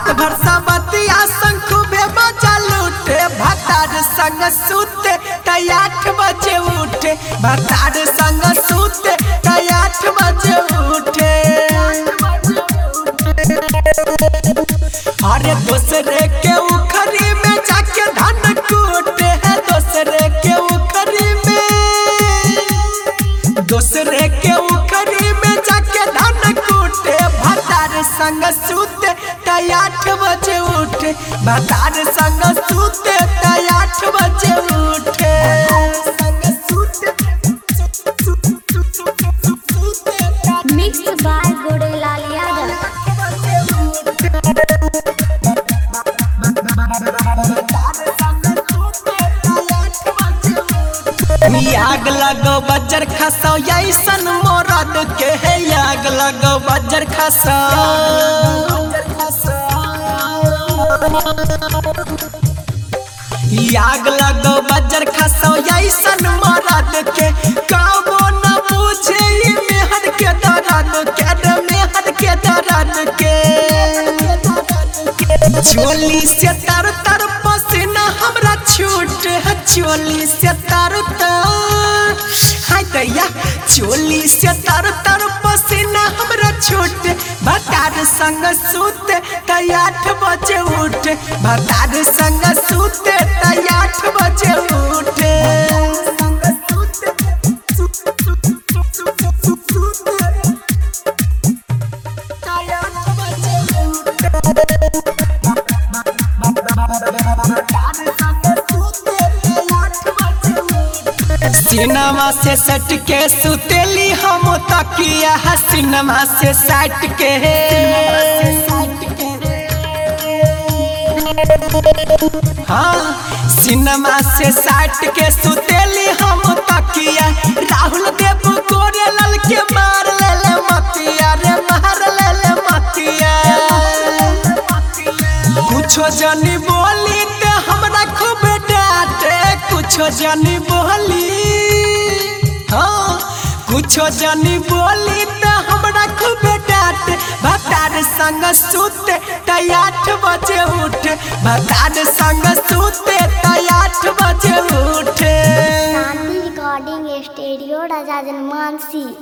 रात भर सबतिया संग खूबे मजा लूटे भतार संग सूते तय आठ बजे उठे भतार संग सूते तय आठ बजे उठे अरे दूसरे के उखरी में जाके धान कूटे है दूसरे के उखरी में दूसरे के उखरी में जाके धान कूटे भतार संग सूते तय आठ बजे उठे भतार संग सूते तय आठ बजे उठे Mixed by Gurulal Yadav. आग लगो बजर खसो ऐसन मोरद के है आग लगो बजर खसो आग लगो बजर खसो ऐसन मोरद के काबो न पूछे ई मेहर के दर्द के रे मेहर के दर्द के चोली से तर तर पसीना हमरा छूट है चोली से तर तर हाय दैया चोली से तर तर पसीना हमरा छूट भतार संग सूते तय आठ बजे उठे भतार संग सूते तय आठ बजे उठे सिनेमा से सट के सुतेली हम तकिया है सिनेमा से सट के हाँ सिनेमा से सट के सुतेली हम तकिया राहुल देव गोरे लल के मार ले ले मतिया रे मार ले ले मतिया कुछो जानी बोली ते हमरा खूब डांटे कुछो जानी बोली हाँ कुछो जानी बोली ते हमरा खूब डांटे भतार संग सूते तय आठ बजे उठे भतार संग सूते तय आठ बजे उठे Shanti Recording Studio, Raja Mansi.